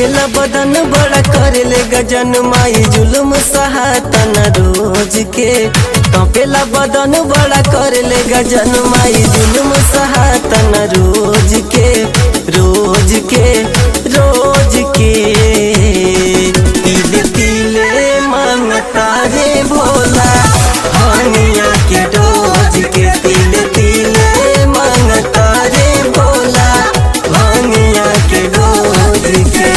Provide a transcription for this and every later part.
कपेला बदन बड़ा करेले गजन माई जुल्म सहातन रोज के कपेला बदन बड़ा करेले गजन माई जुल्म सहातन रोज के रोज के रोज के तिले तिले मांगता रे भोला हनिया के डोज के तिले तिले मांगता रे भोला हनिया के डोज के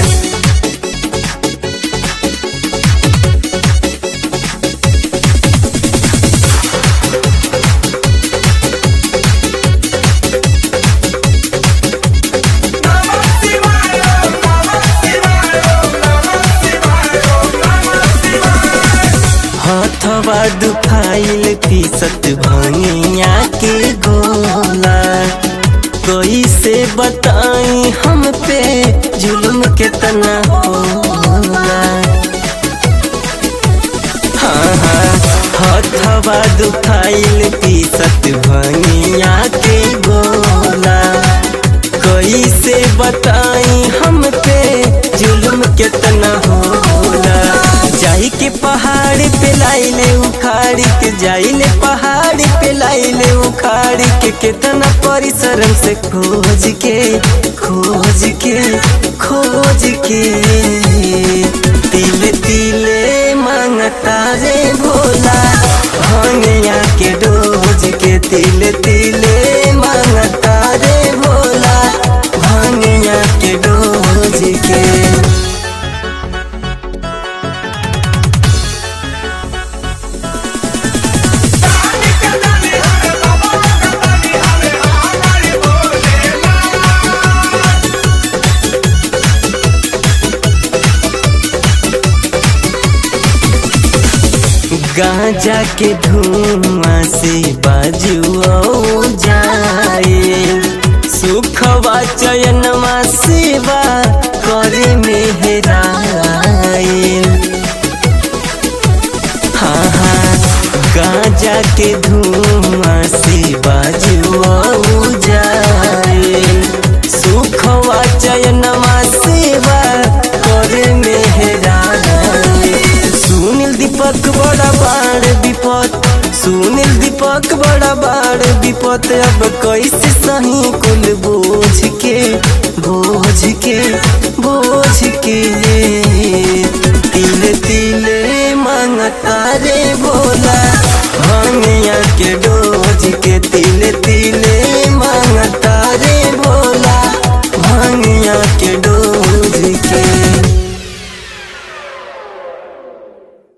हथवा दुखाइल पीसत भंगिया के गोला कैसे बताई हम पे जुल्म कितना होला हाँ हाँ हथवा दुखाइल पीसत भंगिया के गोला कैसे बताई हम पे जुल्म कितना होला जाई के पहाड़ पे लाइले उखाड़ के जाइले पहाड़ पे लाइले उखाड़ के कितना परिश्रम से खोज के खोज के खोज के तिले तिले मांगता रे भोला भंगिया के डोज के तिले तिले मांगता रे भोला भंगिया के डोज के गांजा के धुआं से बाजुओ जाए सुखवा चयनमा सेवा करे मेहराए हाँ हाँ गांजा के धुआं से बाजुओ जाए सुखवा चयनमा सेवा करे मेहराए सुनील दीपक बड़ा बाड़ विपत सुनील दीपक बड़ा बाड़ विपत अब कैसे सही कुल बोझ के बोझ के बोझ के तिले तिले मांगता रे भोला भंगिया के डोज के तिले